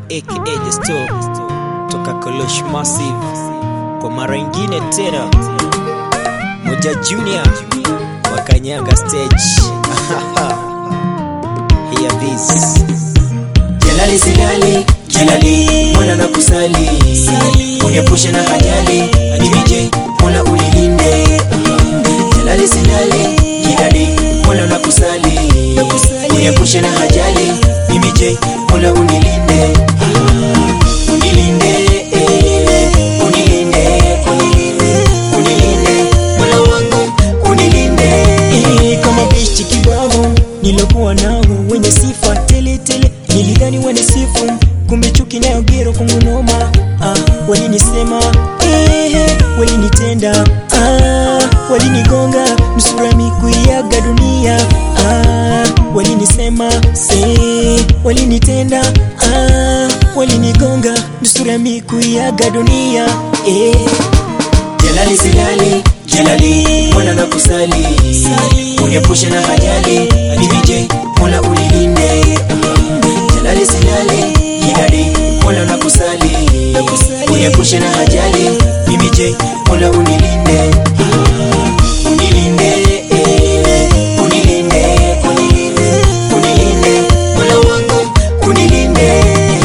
aka The Store toka Kolosh Massive kwa mara ingine tena, Moja Junior wakanyaga stage Hear this Jalali silali, jalali, mwana na kusali Uniepushe na ajali, DJ, mola unilinde Jalali silali, jalali, mwana na kusali Uniepushe na ajali, mimi je, mola unilinde Unilinde, eh, unilinde, unilinde, unilinde, mola wangu unilinde Eh, kama bishti kibao nilokuwa nao wenye sifa tele tele, nilidhani wanisifu, kumbe chuki nayo gero kwangu noma. Ah, walinisema eh, walinitenda ah, walinigonga nusura mikuiaga dunia ah, walinisema eh, walinitenda ah, walinigonga nusura mikuiaga dunia eh. Jalali silali, jalali, mwana na kusali Uniepushe na ajali, DJ, mola unilinde Jalali silali, jalali, mola na kusali Uniepushe na ajali, mimi je, mola unilinde Unilinde, eh, unilinde, unilinde, unilinde, mola wangu unilinde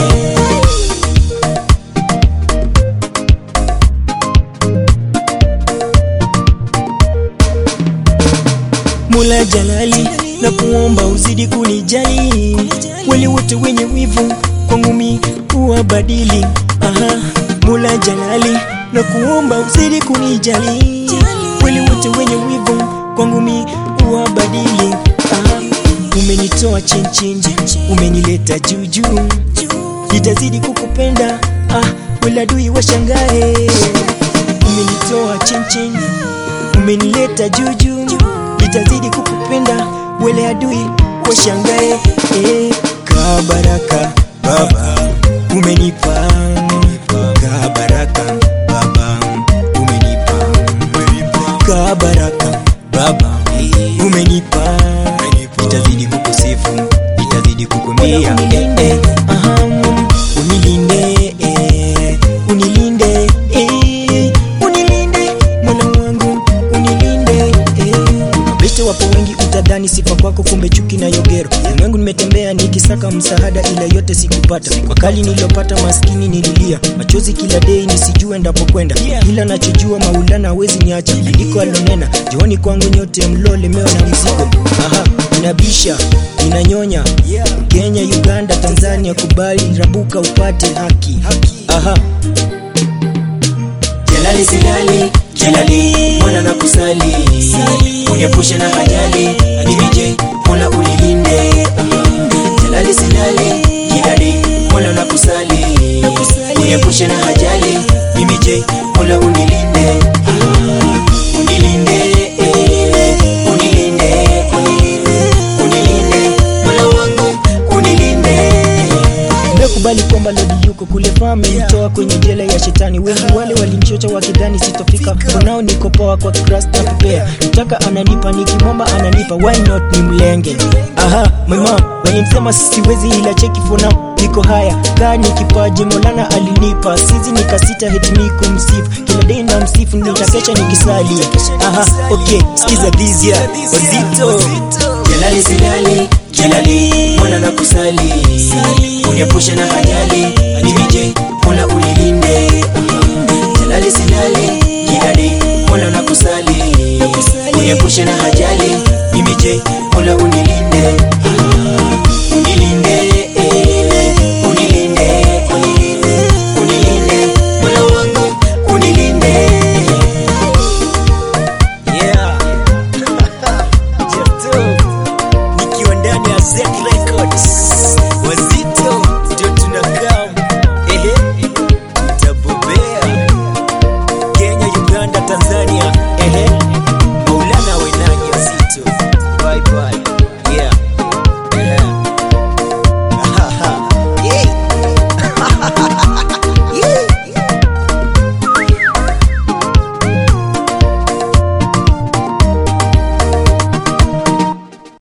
Mola Jalali, na kuomba uzidi kunijali, wale wote wenye wivu kwangu mi uwabadili. Aha, Mola Jalali, na kuomba uzidi kunijali, wale wote wenye wivu kwangu mi uwabadili. Aha, umenitoa chini chini, umenileta juu juu, nitazidi kukupenda. Ah, wala adui washangae, umenitoa chini chini umenileta juu juu, nitazidi kukupenda, wele adui washangae. Eh, ka baraka Baba umenipa, ka baraka Baba umenipa, ka baraka Baba umenipa, nitazidi kukusifu, nitazidi kukumbia eh, eh, aha, unilinde eh, unilinde eh, unilinde Mola wangu unilinde eh. Beste wapo wengi utadhani sifa kwako, kumbe chuki na yogero. Ulimwengu nimetembea nikisaka msaada, ila yote sikupata. Kwa kali niliyopata maskini nililia, machozi kila dei nisijue ndapokwenda, ila nachojua Maulana hawezi niacha. Andiko alonena, jooni kwangu nyote mlolemewa na mzigo. Aha, inabisha inanyonya Kenya, Uganda, Tanzania, kubali rabuka upate haki. Aha, Jalali silali, jalali, mwana na kusali Uniepushe na ajali, DJ, mola unilinde Jalali silali, jalali, mwana na kusali Uniepushe na ajali, mimi je, mola unilinde Unilinde, eh, unilinde, unilinde, unilinde, mola wangu unilinde Nimekubali kwamba Lodi yuko kule fame mtoa kwenye jela ya shetani. Wengi wale walimchocha wakidhani sitofika, unao niko poa kwa Christ na prepare. Nataka ananipa nikimwomba ananipa, why not ni mlenge? Aha, my mom walimsema siwezi, ila cheki for now niko haya kaa ni kipaji Maulana alinipa, sizi nikasita heti mi kumsifu, kila day na msifu, nitakesha nikisali. Aha, okay, sikiza this year wazito Jalali silali, jalali, mwana na kusali Uniepushe na ajali, DJ, mola unilinde Jalali silali, jalali, mwana na kusali Uniepushe na ajali, mimi je, mola unilinde